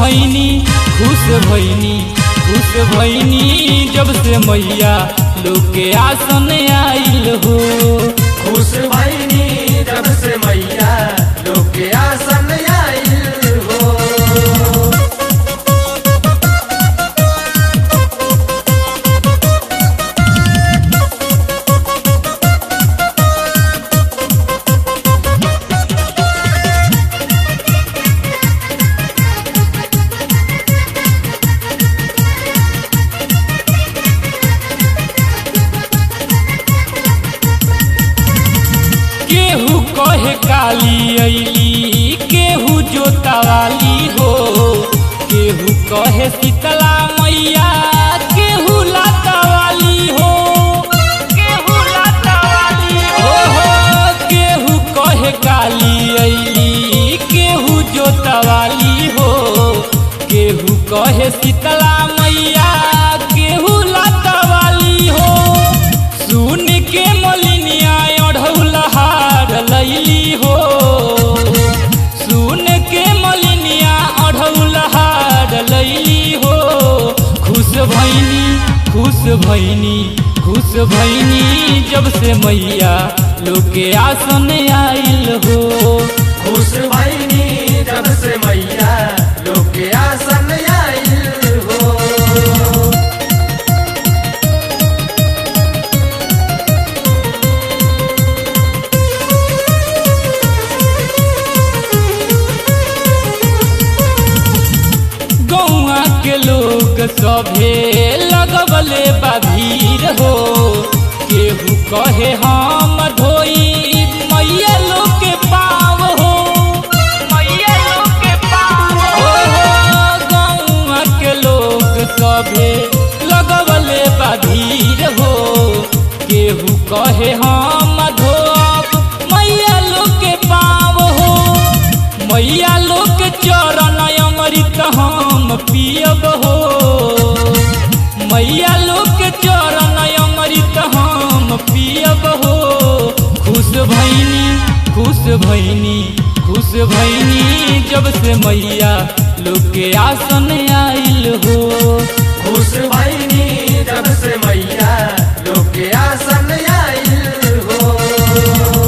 भैनी खुश भैनी खुश भैनी जब से मैया लोग के आसन आइल हो खुश भैनी जब से मैया लोग के आसन आइल हो केहू कहे काली अली केहू जोतावाली हो केहू कहे शीतला मैया केहू लातावाली हो केहू लातावाली हो हो केहू कहे काली अली केहू जोतावाली हो केहू कहे शीतला मैया केहू लातावाली हो सुन के मलिनिया अढ़ौलहार लैली हो सुन के मलिनिया अढ़ौलहार लैली हो खुश भैनी खुश भैनी खुश भैनी जब से मैया लोग के आसन आइल हो खुश भैनी जब से मैया लोग के आसन आइल हो गौआ के लोग सभे लगवले बा भीड़ हो केहू कहे हम धोई मैया लोग के पाव हो मैया लोग के पाव हो गौआ के लोग सभे लगवले बा भीड़ हो केहू कहे हम धोब मैया लोग के पाव हो मैया लोग के चरण अमृत हम पियब हो मैया लोग के चरण अमृत हम पियब हो खुश भैनी खुश भैनी खुश भैनी जब से मैया लोग के आसन आइल हो खुश भैनी जब से मैया लोग के आसन आइल हो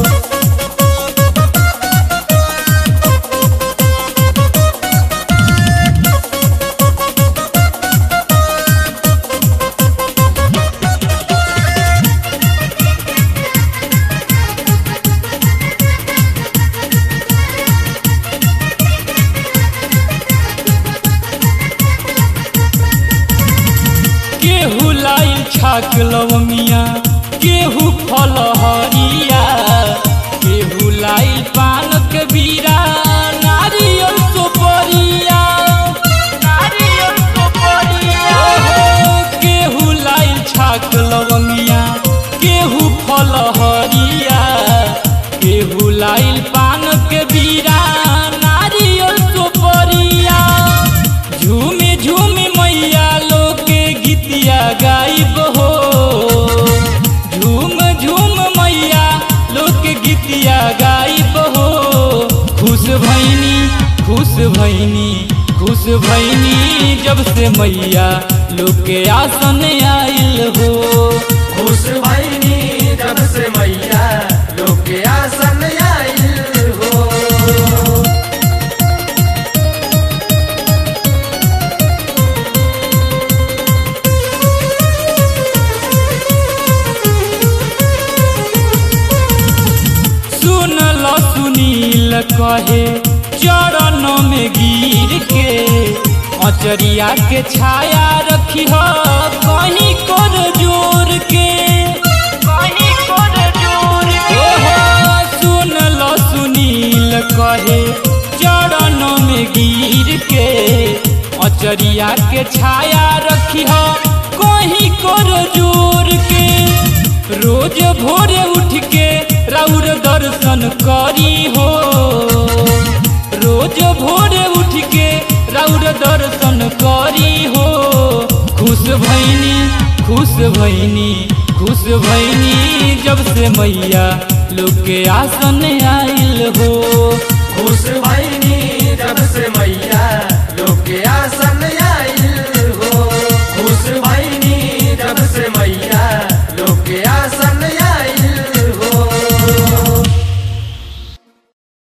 केहू लाइल छाक लवंगिया केहू फल हरिया केहू लाइल पान के बीरा नारियल सुपरिया नारियल सुपरिया केहू लाइल छाक लवंगिया केहू फल हरिया केहू लाइल पान के बीरा नारियल सुपरिया झूमे झूमे मैया लोग के गीतिया गाइब हो झूम झूम मैया लोग के गीतिया गाइब हो खुश भैनी खुश भैनी खुश भैनी जब से मैया लोग के आसन आइल हो खुश भैनी जब से मैया लोग के आसन आइल हो सुन ल सुनील कहे चरण में गिर के अचरिया के छाया रखी हो कहीं कर जोर के कहीं कर जोर के सुन ल सुनील कहे चरण में गिर के अचरिया के छाया रखी हो कहीं कर जोर के रोज भोरे उठ के राउर दर्शन करी हो रोज भोरे उठ के राउर दर्शन करी हो खुश भैनी खुश भैनी खुश भैनी जब से मैया लोग के आसन आइल हो खुश भैनी